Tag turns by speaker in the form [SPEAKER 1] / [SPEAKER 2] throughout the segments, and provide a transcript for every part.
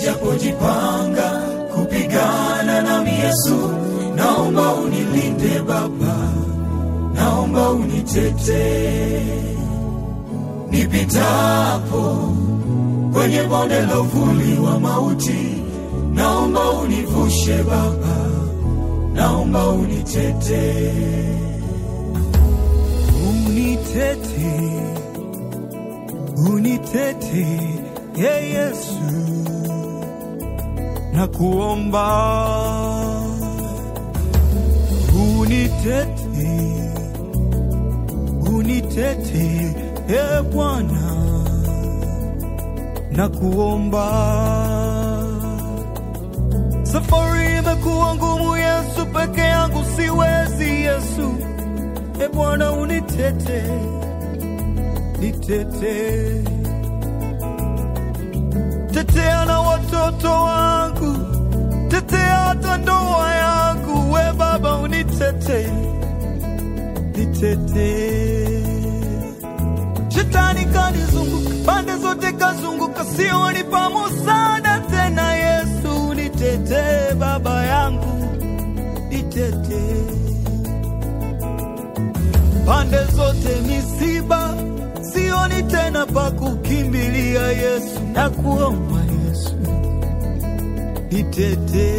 [SPEAKER 1] nijapojipanga kupigana nami Yesu, naomba unilinde Baba, naomba unitetee nipitapo kwenye bonde la uvuli wa mauti, naomba univushe Baba, naomba unitetee,
[SPEAKER 2] unitete unitete ye Yesu na kuomba unitete unitete ye Bwana na kuomba safari imekuwa ngumu Yesu peke yangu siwezi Yesu e Bwana unitete nitete tetea na watoto wangu tetea hata ndoa yangu we baba unitete nitete shetani kanizunguka pande zote kazunguka sioni pa musada tena yesu nitete baba yangu nitete pande zote misiba sioni tena pa kukimbilia Yesu, na kuomba Yesu nitete.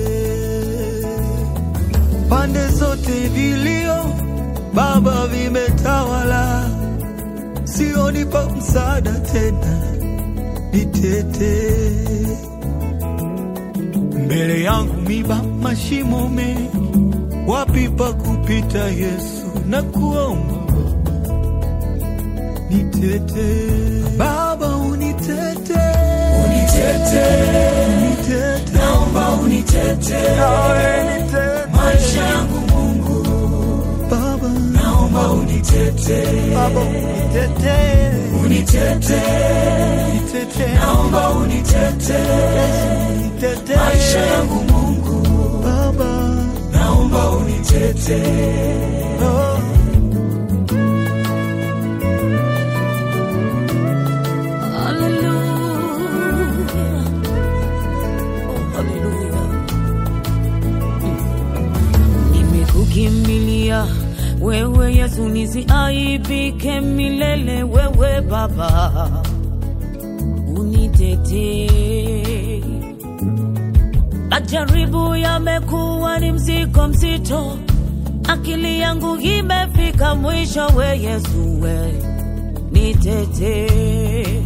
[SPEAKER 2] Pande zote vilio Baba vimetawala, sioni pa msaada tena, nitete. Mbele yangu miba mashimo mengi, wapi pa kupita Yesu, na kuomba nitete Baba unitete
[SPEAKER 1] unitete,
[SPEAKER 2] unitete
[SPEAKER 1] naomba unitetee
[SPEAKER 2] nawe nitete
[SPEAKER 1] maisha yangu Mungu,
[SPEAKER 2] Baba
[SPEAKER 1] naomba unitetee,
[SPEAKER 2] Baba unitete
[SPEAKER 1] unitetee,
[SPEAKER 2] nitete
[SPEAKER 1] naomba unitetee
[SPEAKER 2] nitete
[SPEAKER 1] maisha yangu Mungu,
[SPEAKER 2] Baba
[SPEAKER 1] naomba unitetee.
[SPEAKER 2] oh.
[SPEAKER 3] Hallelujah. Oh, hallelujah. Nimekukimbilia wewe Yesu, nisiaibike milele. Wewe Baba unitetee. Majaribu yamekuwa ni mzigo mzito, akili yangu imefika mwisho. We Yesu, we nitetee.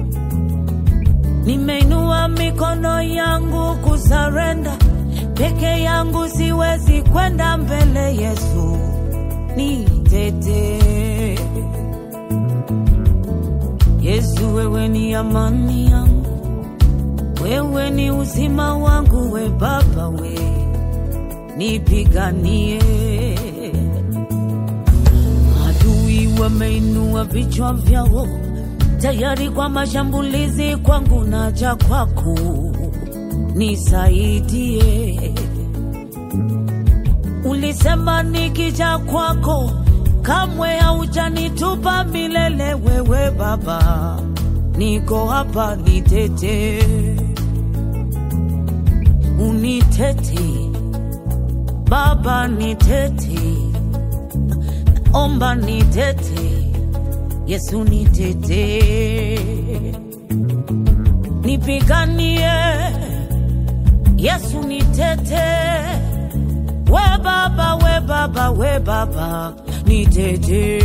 [SPEAKER 3] Nimeinua mikono yangu kusarenda, peke yangu siwezi kwenda mbele. Yesu nitetee. Yesu, wewe ni amani yangu, wewe ni uzima wangu, we Baba, we nipiganie. Adui wameinua vichwa vyao tayari kwa mashambulizi kwangu, naja kwako nisaidie. Ulisema nikija kwako kamwe haujanitupa milele. Wewe Baba, niko hapa, nitete, unitete Baba, nitete, naomba nitete Yesu nitete, nipiganie. Yesu nitete, we Baba, we Baba, we Baba, nitete,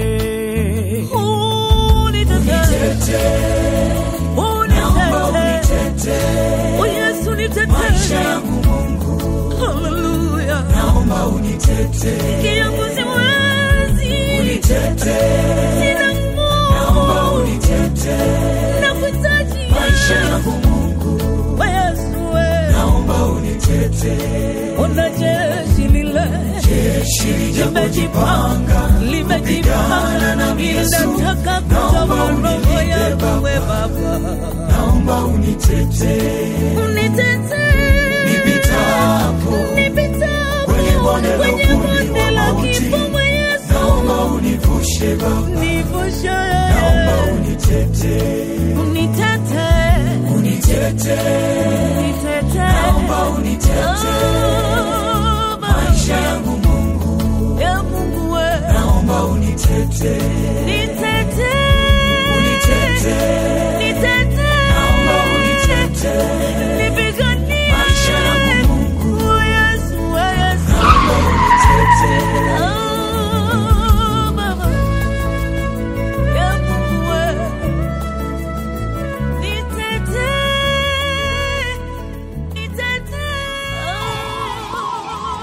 [SPEAKER 3] unitete,
[SPEAKER 1] Naomba
[SPEAKER 3] unitete,
[SPEAKER 1] unitetee
[SPEAKER 3] oh Yesu
[SPEAKER 1] maisha
[SPEAKER 3] nitete,
[SPEAKER 1] yangu Mungu,
[SPEAKER 3] haleluya,
[SPEAKER 1] naomba unitetee,
[SPEAKER 3] kiongozi wezi,
[SPEAKER 1] unitetee,
[SPEAKER 3] sina
[SPEAKER 1] naomba
[SPEAKER 3] nguvu,
[SPEAKER 1] unitetee
[SPEAKER 3] nakuhitaji
[SPEAKER 1] maisha yangu Mungu,
[SPEAKER 3] we Yesu, we
[SPEAKER 1] naomba unitetee.
[SPEAKER 3] Ona jeshi lile
[SPEAKER 1] Jeshi lijapojipanga
[SPEAKER 3] limejipanga
[SPEAKER 1] nami Yesu,
[SPEAKER 3] linataka
[SPEAKER 1] naomba
[SPEAKER 3] kutoa roho
[SPEAKER 1] unilinde
[SPEAKER 3] yangu we
[SPEAKER 1] Baba,
[SPEAKER 3] Baba,
[SPEAKER 1] naomba unitetee
[SPEAKER 3] unitetee
[SPEAKER 1] nipitapo
[SPEAKER 3] nipitapo
[SPEAKER 1] kwenye bonde la
[SPEAKER 3] kwenye
[SPEAKER 1] uvuli
[SPEAKER 3] bonde
[SPEAKER 1] wa
[SPEAKER 3] la
[SPEAKER 1] mauti,
[SPEAKER 3] kifo mwe Yesu,
[SPEAKER 1] naomba univushe Baba,
[SPEAKER 3] nivushe
[SPEAKER 1] naomba unitetee,
[SPEAKER 3] unitetee
[SPEAKER 1] unitete,
[SPEAKER 3] Nitete.
[SPEAKER 1] naomba unitete,
[SPEAKER 3] Oh, Baba.
[SPEAKER 1] maisha yangu Mungu,
[SPEAKER 3] Ya Mungu we.
[SPEAKER 1] naomba unitete,
[SPEAKER 3] Nitete.
[SPEAKER 1] unitete,
[SPEAKER 3] Nitete.
[SPEAKER 1] naomba unitete,
[SPEAKER 3] Nipiganie.
[SPEAKER 1] maisha yangu Mungu,
[SPEAKER 3] Oh, Yesu, oh, Yesu.
[SPEAKER 1] naomba unitete,
[SPEAKER 3] Oh, Baba. Ya Mungu we. Nitete. Nitete. Oh.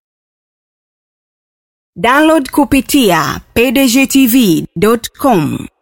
[SPEAKER 4] Download kupitia pdgtv.com